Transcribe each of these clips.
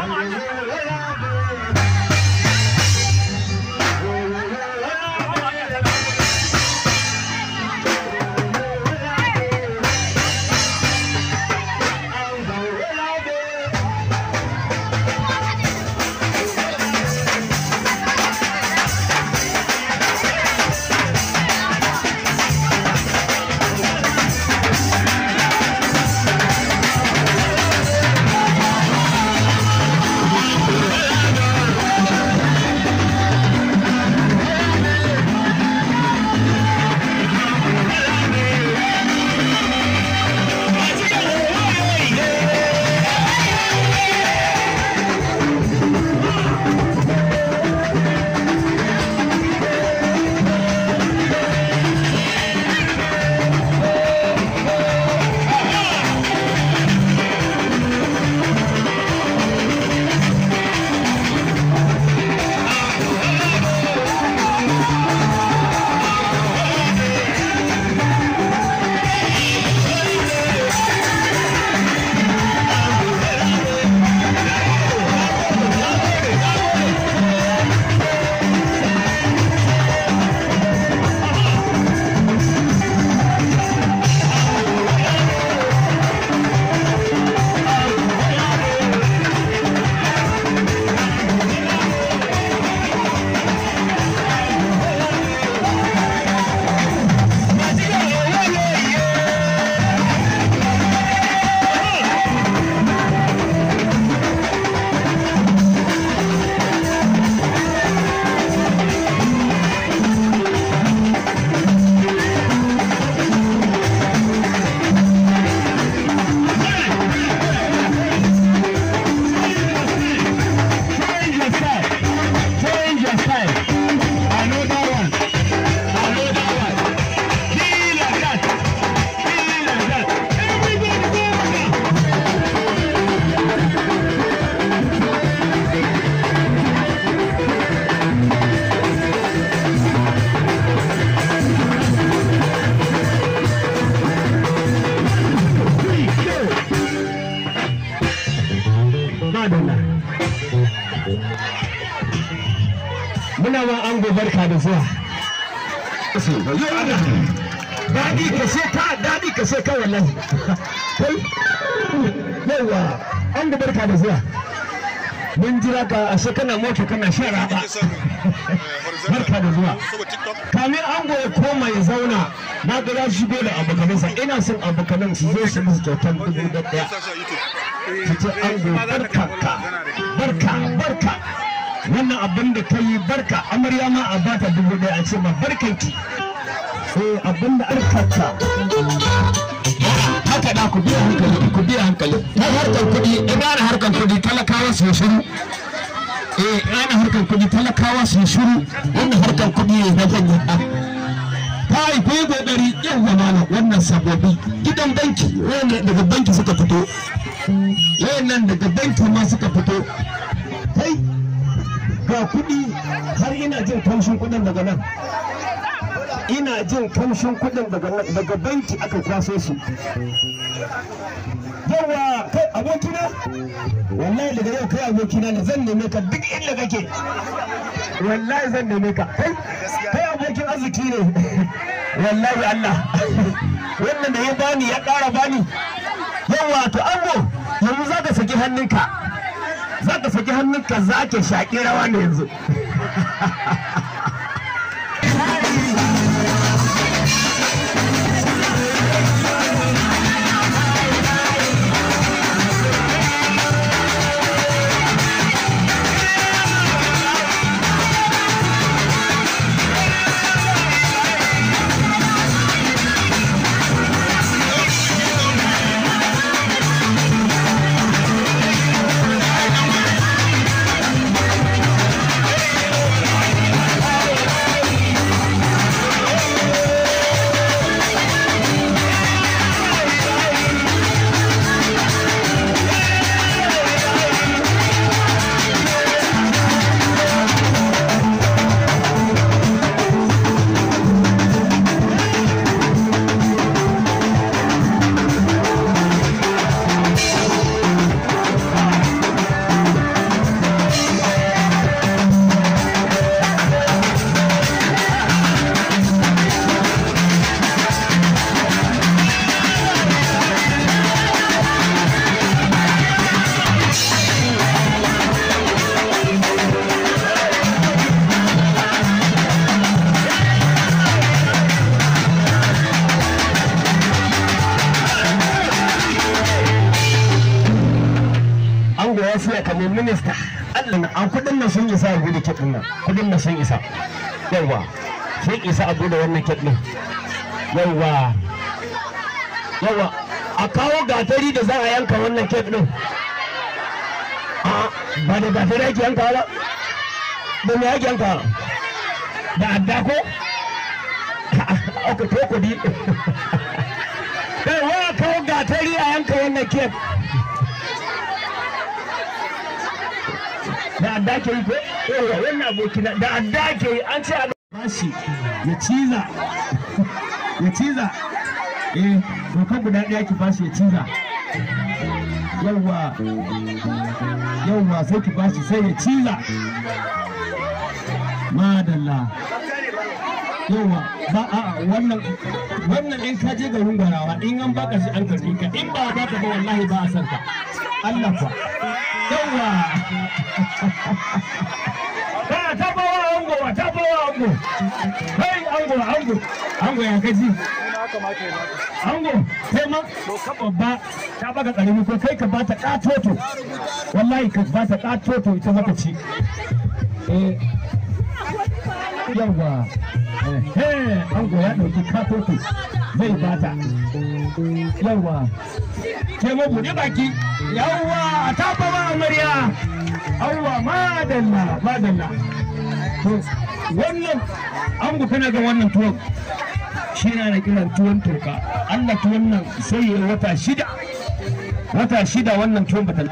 muna ma an barka da zuwa daɗi ka sai ka daɗi ka sai ka wallahi kai yawa an barka da zuwa mun jira ka ashe kana mota kana shan raba barka da zuwa kamin ango ya koma ya zauna na ga ya shigo da abokanansa ina son abokanan su zo su musu kyautar dubu da ɗaya su ce ango barka ka barka barka wannan abin da ka yi barka amarya ma a bata dubu ɗaya a ce ma barkanki eh abin da arkata haka da ku biya hankali ku biya hankali ta harkar kuɗi in ana harkar kuɗi talakawa su shiru eh ana harkar kuɗi talakawa su shiru wannan harkar kuɗi ne na zan yi ta haifu yi kokari yau zamana wannan sababi gidan banki wannan daga banki suka fito wayannan daga banki ma suka fito kai ga kuɗi har ina jin kamshin kuɗin daga nan ina jin kamshin kuɗin daga banki aka kwaso su yawa kai abokina wallahi daga yau kai abokina ne zan neme ka duk inda kake wallahi zan neme ka kai kai abokin arziki ne wallahi Allah wannan da ya bani ya ƙara bani yawa to ango yanzu za ka saki hannunka za ka saki hannunka za ka shaƙi rawa ne yanzu ya siya kamar minista Allah na an kudin nan sun isa a bude kek din nan kudin nan sun isa yawa sun isa a bude wannan kek din yawa yawa a kawo gatari da za a yanka wannan kek din a ba da gatari ake yanka ba da me ake yanka da adda ko aka to kudi kai wa kawo gatari a yanka wannan kek da adda ke yi ko yawa wannan abokina da adda ke yi an ce a bashi ya ciza ya ciza eh doka guda ɗaya ki bashi ya ciza yawa yawa sai ki bashi sai ya ciza madalla yawa ba a wannan wannan in ka je garin gwarawa in an baka shi an karbi ka in ba baka ba wallahi ba a san ka Allah fa yawa ba ta bawa ango ba ta bawa ango kai ango ango ango ya kaji ango kai ma ka babba ta baka karimi ko kai ka bata katoto wallahi ka bata katoto ita maka ci eh yawa eh ango ya dauki katoto zai bata yawa ke mu buɗe baki yawa a tafa ba amarya yawa madalla madalla to wannan ango kana ga wannan tuwon shi na da kiran tuwon toka Allah tuwon nan sai ya wata shida wata shida wannan tuwon bata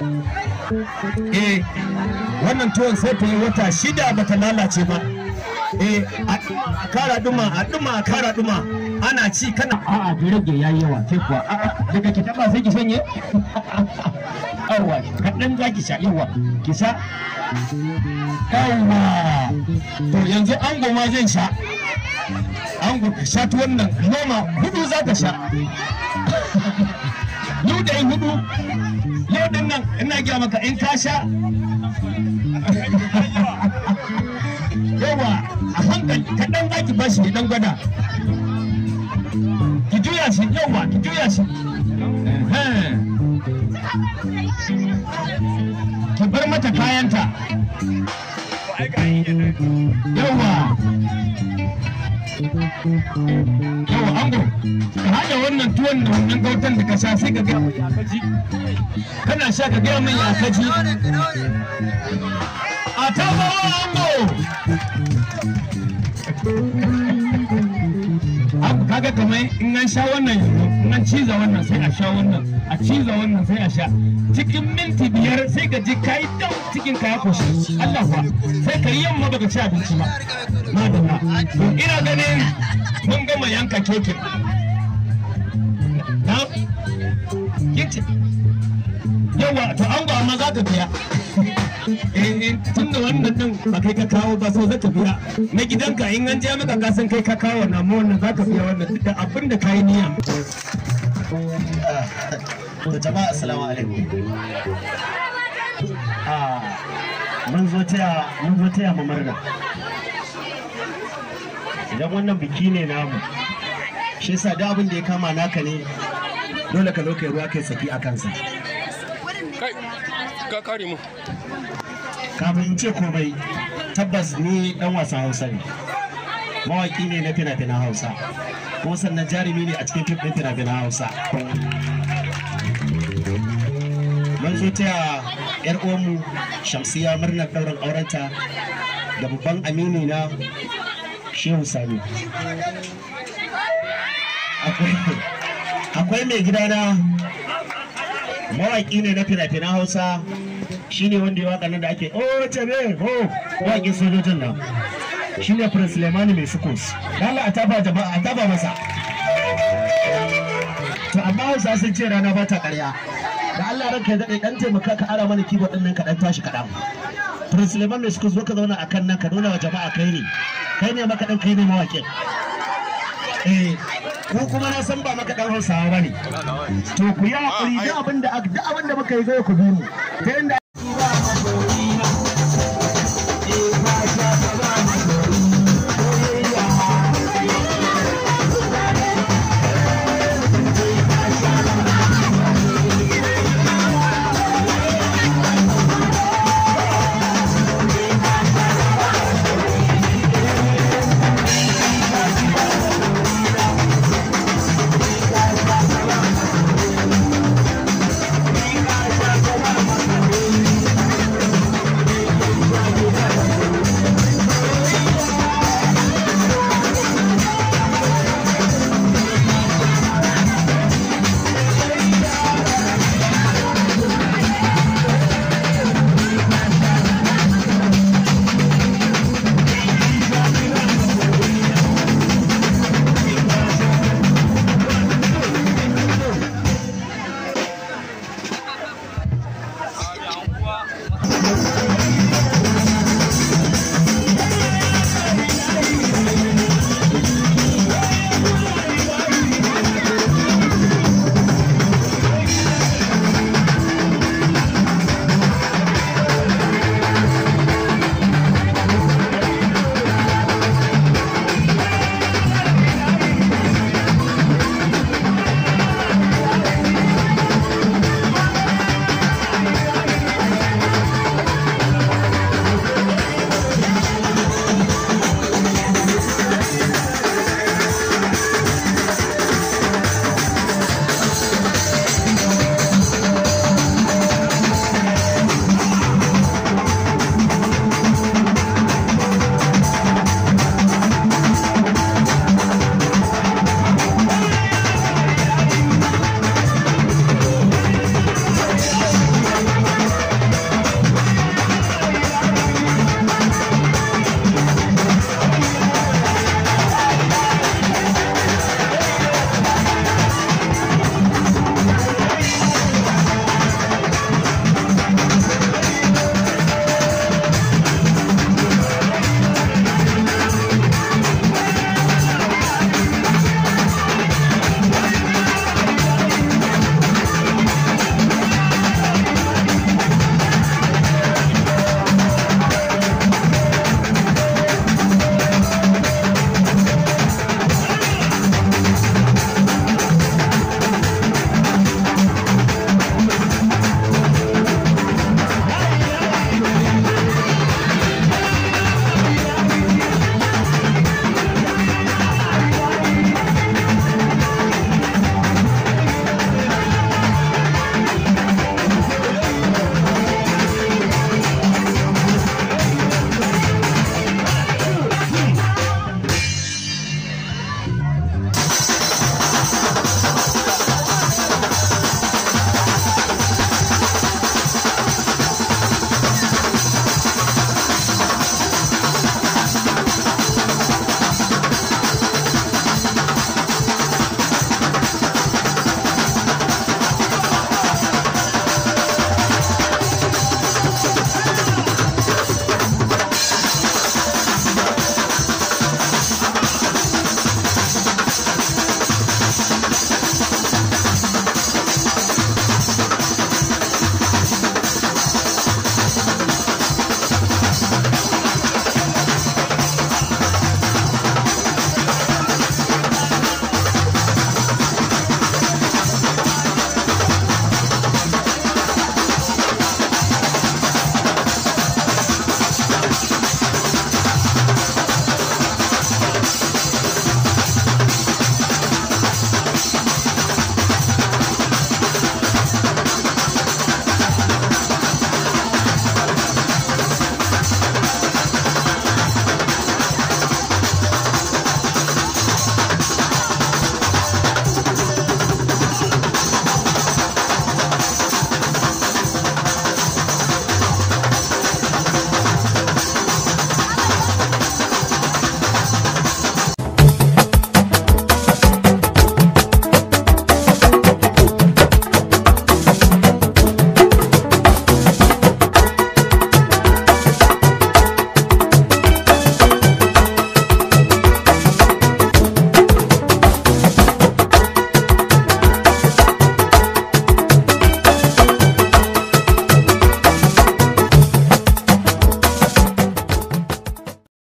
eh wannan tuwon sai ta yi wata shida bata lalace ba eh a kara duma a duma a kara duma ana ci kana a'a da rage yayi yawa sai kuwa a'a daga ki taba sai ki sanye yawa kaɗan za ki sha yawa ki sha yawa to yanzu ango ma zan sha ango ka sha tuwon nan noma hudu za ka sha yau da hudu yau din nan ina gaya maka in ka sha yawa a hankali kaɗan za ki bashi dan gwada ki juya shi yawa ki juya shi ki bar mata kayanta yawa yawa ango ka haɗa wannan tuwon da wannan gautan da ka sha sai ka gaya mai yakaji kana sha ka gaya mai yakaji a tabawa ango abu kaga kamar in an sha wannan yanzu in an ciza wannan sai a sha wannan a ciza wannan sai a sha cikin minti biyar sai ka ji kai dau cikin ka ya koshi Allah kuwa sai ka yi yamma baka ci abinci ba madalla to ina ganin mun gama yanka kekin na kinci yawa to an ba amma za ka biya eh tun da wannan din ba kai ka kawo ba so zaka biya na gidanka in an je maka ka san kai ka kawo wannan amma wannan zaka biya wannan da abin da kai niyya To jama'a assalamu alaikum. Ah mun zo taya mun zo taya mu murna. Idan wannan biki ne namu shi yasa da abin da ya kama naka ne dole ka zo kai ruwa kai saki a kansa. kai ka kare mu Kafin in ce komai tabbas ni dan wasan Hausa ne. Mawaki ne na fina-finan Hausa. Kuma sannan jarumi ne a cikin fim ɗin fina-finan Hausa. mun zo taya yar uwanmu shamsiya murnar ɗaurin aurenta da babban amini na shehu sami akwai mai gidana mawaƙi ne na fina-finan hausa shine wanda ya waka nan da ake o tebe ho mawaƙin sojojin nan shine prince lemani mai sukos dala a taba jama'a a taba masa to amma hausa sun ce rana ba ta ƙarya da Allah ranka ya daɗe ɗan taimaka ka ara mana keyboard ɗin nan ka ɗan tashi kaɗan. Prince Suleiman mai suka zo ka zauna a kan nan ka nuna wa jama'a kai ne. Kai ne makaɗan kai ne mawaƙin. Eh, ku kuma na san ba makaɗan Hausawa ba ne. To ku yi haƙuri duk abin da duk abin da muka yi zai ku bi mu. Ta inda